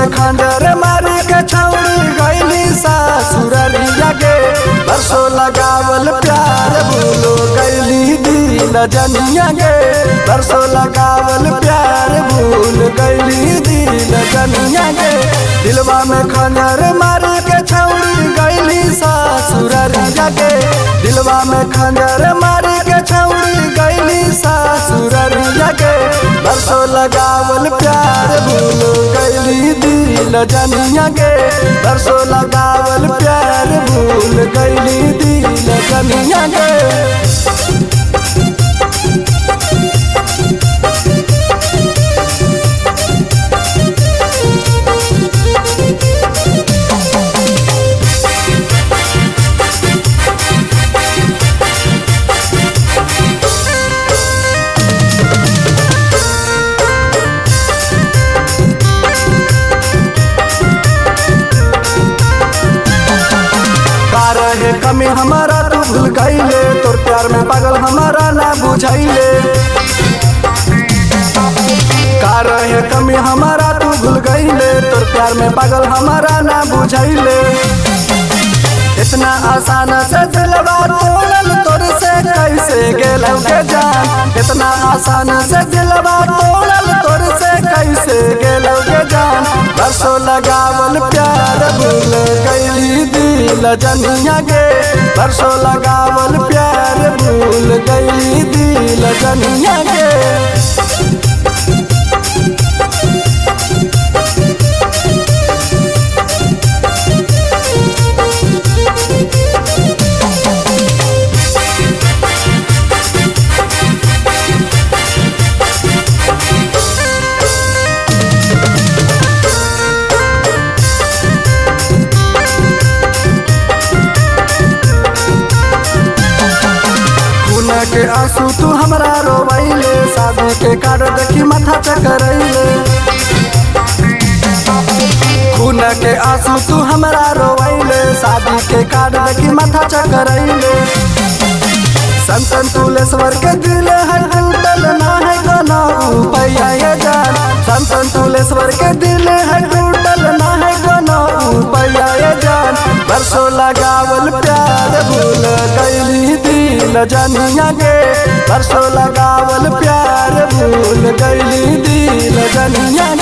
में खंजर मारी के छौड़ी गईली सासुररिया के बरसों लगावल प्यार भूलो गईली दिल जनिया के बरसों लगावल प्यार भूल गईली दिल जनिया के दिलवा में खंजर मारी के छौड़ी गईली सासुररिया के दिलवा में खंजर मारी के छौड़ी गईली सासुररिया के बरसों लगावल प्यार भूल गईली दिल जनिया के बरसों लगावल प्यार भूल गईली दिल जनिया के का रहे कमी हमारा तू भूल गईले तोर प्यार में पागल हमारा ना बुझाइले का रहे कमी हमारा तू भूल गईले तोर प्यार में पागल हमारा ना बुझाइले इतना आसान से दिलवा तोड़ल तोर से कैसे गेलौ के जान इतना आसान से दिलवा तोड़ल तोर से कैसे गेलौ के जान बरसों लगावल प्यार भूल गईली दिल जनिया के बरसों लगावल प्यार भूल गईली दिल जनिया के खून के आंसू तू हमरा रोवैले शादी के कार्ड देखी माथा चकरैले खून के आंसू तू हमरा रोवैले शादी के कार्ड देखी माथा चकरैले संतन तुलेश्वर के दिल है टूटल ना है कोनो उपाय ये जान संतन तुलेश्वर के दिल है टूटल ना है कोनो उपाय ये जान बरसों लगावल प्यार भूल गईली दिल जनिया के बरसों लगावल प्यार भूल गईली दिल जनिया